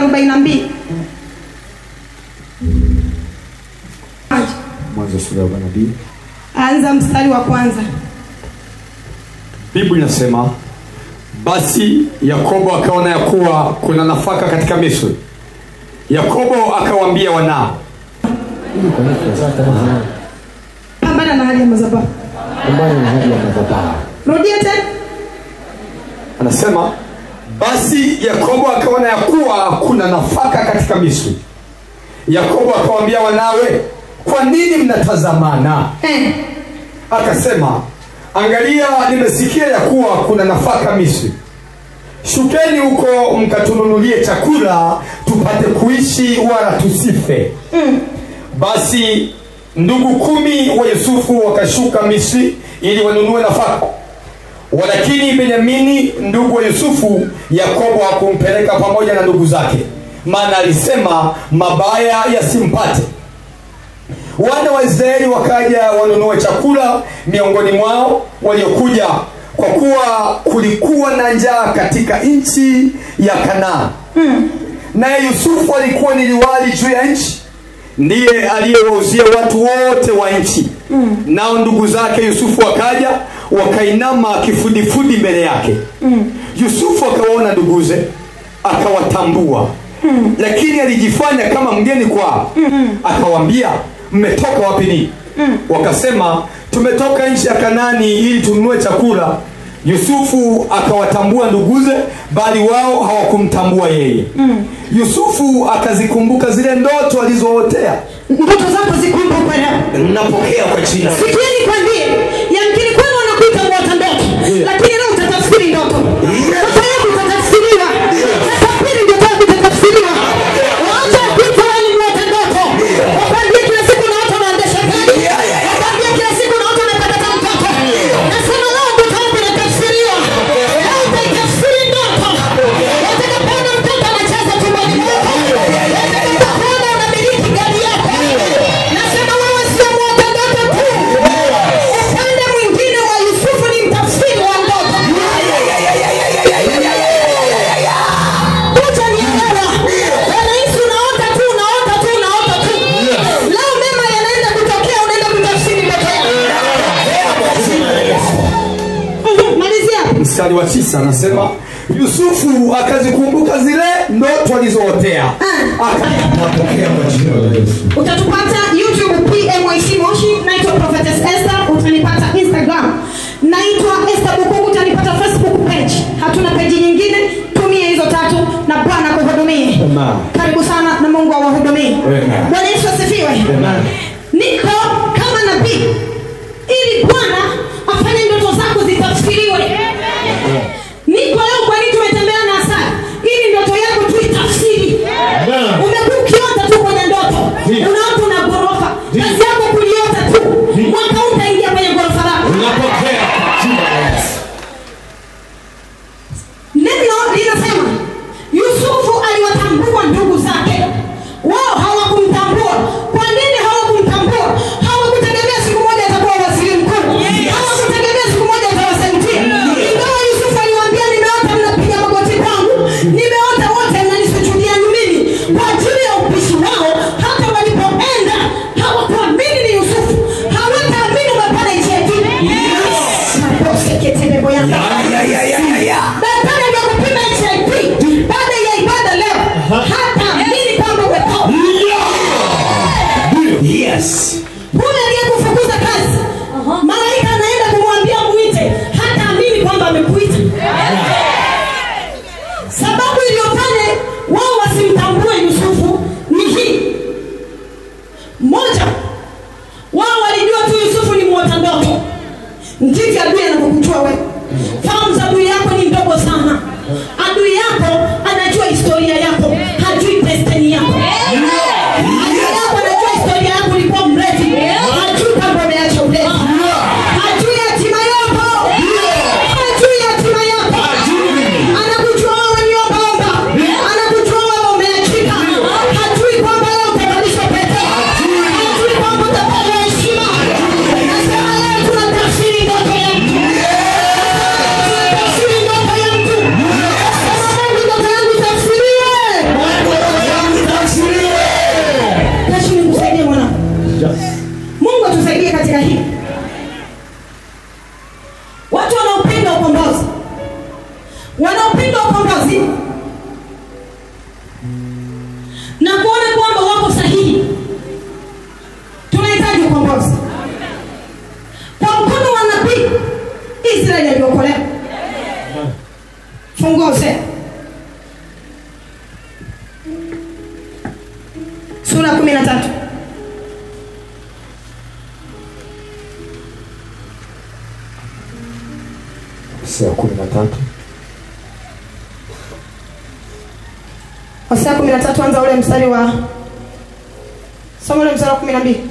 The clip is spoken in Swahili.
arobaini na mbili mwanzo sura ya nabii anza mstari wa kwanza biblia inasema basi yakobo akaona ya kuwa kuna nafaka katika misri yakobo akawaambia wanao pambana na hali ya madhabahu ambayo ni hali ya madhabahu rudia tena anasema basi yakobo akaona ya kuwa kuna nafaka katika misri yakobo akawaambia wanawe kwa nini mnatazamana eh. akasema angalia nimesikia ya kuwa kuna nafaka misri shukeni huko mkatununulie chakula tupate kuishi wala tusife mm. basi ndugu kumi wa yusufu wakashuka misri ili wanunue nafaka walakini benyamini ndugu wa yusufu yakobo hakumpeleka pamoja na ndugu zake maana alisema mabaya yasimpate wana wa israeli wakaja wanunue chakula miongoni mwao waliokuja kwa kuwa kulikuwa na njaa katika nchi ya kanaa Mm. naye yusufu alikuwa ni liwali juu ya nchi ndiye aliyewauzia watu wote wa nchi mm. nao ndugu zake yusufu wakaja wakainama kifudifudi mbele yake mm. yusufu akawaona nduguze akawatambua mm. lakini alijifanya kama mgeni kwao mm. akawambia mmetoka wapi ni mm. wakasema tumetoka nchi ya kanani ili tununue chakula yusufu akawatambua nduguze bali wao hawakumtambua yeye mm. yusufu akazikumbuka zile ndoto alizootea ndoto zako zikumbukwe leo napokea kwa jina sikieni kwambie yamkini kwenu wanakuita mwota ndoto lakini leo utatafsiri ndoto ndoto yako itatafsiriwa tatafsiri ndoto yako itatafsiriwa waacha kuita wewe ni mwota ndoto wakwambie kila siku naota unaendesha gari wakwambie kila siku naota unapata mtoto nasema leo ndoto yako inatafsiriwa leo utaitafsiri ndoto utakapoona mtoto anacheza tumboni mwako utakapoona unamiliki gari yako nasema wewe sio mwota ndoto tu upande mwingine wa yusufu ni mtafsiri wa ndoto utanielewa wanahisi unaota tu unaota tu unaota tu leo mema yanaenda kutokea unaenda kutafsiri ndoto yako Mhm, malizia hapo. mstari wa tisa anasema yusufu akazikumbuka zile ndoto alizootea akanapokea kwa jina la yesu utatupata youtube pmyc moshi naitwa prophetess esther utanipata instagram naitwa esther bukuku utanipata facebook page hatuna peji nyingine tumia hizo tatu na bwana kuhudumie Amen. karibu sana na mungu awahudumie Amen. bwana yesu asifiwe Amen. niko kama nabii ili bwana afanye ndoto zako zitafsiriwe niko leo kwani tumetembea na asari ili ndoto yako tuitafsiri umekuwa ukiota tu kwenye ndoto unaota una ghorofa kazi yako kuliota tu mwaka utaingia kwenye ghorofa lako napokea kwa jina la yesu neno linasema yusufu aliwatambua ndugu zake wao hawakumtambua kwa nini hawakumtambua hawakutegemea siku moja atakuwa waziri mkuu hawakutegemea siku moja atawasaidia ingawa yusufu aliwaambia nimeota mnapiga magoti kwangu nimeota wote mnanisujudia mimi kwa ajili ya upishi wao hata walipoenda hawakuamini ni yusufu hawataamini umepata icheti maboseketelebo yanga daktari aliyokupima hiv baada ya ibada leo hata amini kwamba umetoka yes huyu aliyekufukuza kazi malaika anaenda kumwambia mwite hata amini kwamba amekuita sababu iliyofanya wao wasimtambue yusufu ni hii moja wao walijua tu yusufu ni mwota ndoto ndivyo adui anavyokujua wewe fahamu za adui yako ni ndogo sana adui yako anajua historia yako hajui destiny yako adui yako anajua historia yako ulikuwa mrefu na kuona kwamba wako sahihi tunahitaji ukombozi kwa mkono wa nabii israeli aliokolewa fungua hosea sura ya kumi na tatu Hosea kumi na tatu hosea kumi na tatu anza ule mstari wa soma ule mstari wa kumi na mbili